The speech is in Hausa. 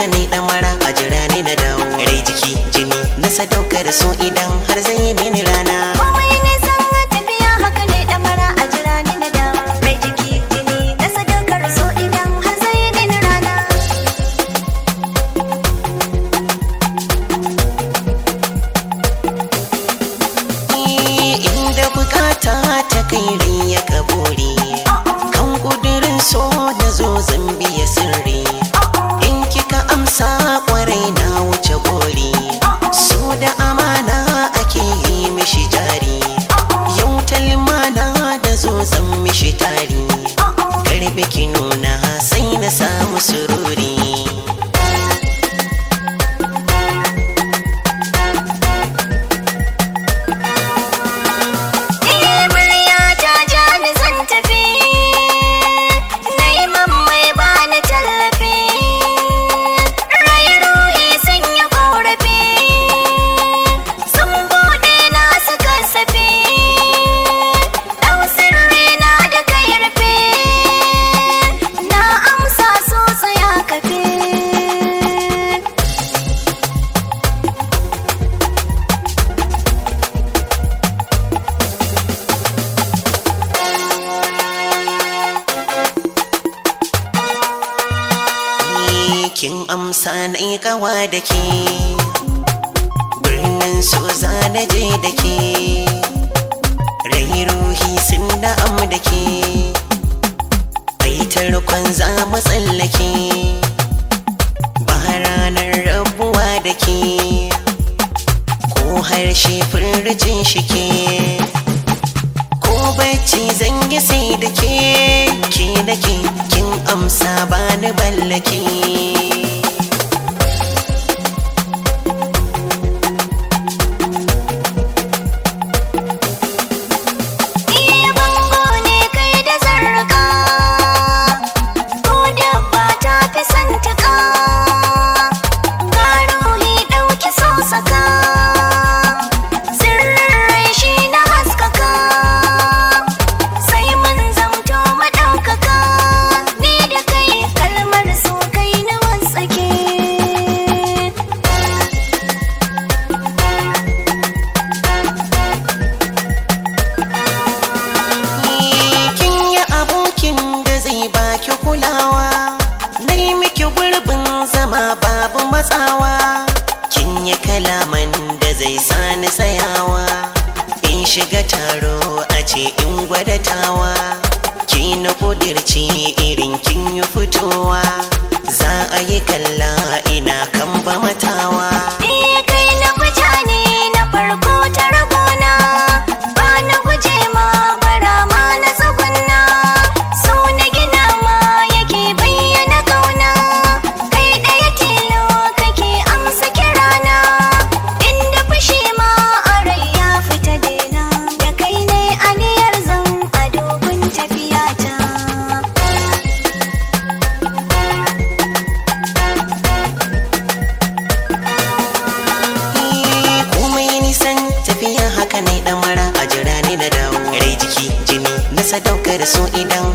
haka ne ɗamara a jira ni na dawo rai jiki jini na sadaukar so idan har zai yi mini rana Komai nisan tafiya haka ne ɗamara a jira ni na dawo. Rai jiki jini na sadaukar so idan har zai yi mini rana. inda bukata ta kai rai ya kaburi kan kudirin so da zo zambiya sirri in kika amsa kwarai na wuce gori so da amana ake yi mishi jari yau talmana da zo zan mishi tari karbe ki nuna sai na samu sururi Eh murya ta ja ni zan tafi. Na yi mammai ba ni tallafi. Rai ruhi sun yi ƙorafi. Sun buɗe na su kasafi. Ɗau sirri na da kai rufe. Na amsa so tsaya kafe. Ni kin amsa na yi kawa da ke birnin so za na je da ke rai ruhi sun da'am da ke ai tarkon za mu tsallake ba ranar rabuwa da ke ko harshe furjin shi ke ko bacci zan yi sai da ke ke da ke kin amsa ba ni ballake Iya bango ne kai da zarraka Ko dabba ta fi santaka Ga ruhi ɗauki sosaka Sirrin rai shi na haskaka Sai mun zamto maɗaukaka Ni da kai kalmar so kai na wasake kin yi abokin da zai baki kulawa nai miki gurbin zama babu matsawa kin yi kalaman da zai sani tsayawa in shiga taro a ce in gwadatawa ki na kudirci irin kin yi fitowa za a yi kalla ina kan ba matawa Iya kai na guja ne na farko ta ragona ba na guje ma bara ma na tsugunna so na gina ma yake bayyana kauna kai ɗaya tilo kake amsa kirana inda fushi ma a rai ya fita dena da kai ne aniyar zan a dogon tafiyata komai nisan tafiya haka ne dan mara a jira ni na dawo rai jiki jini na sadaukar so idan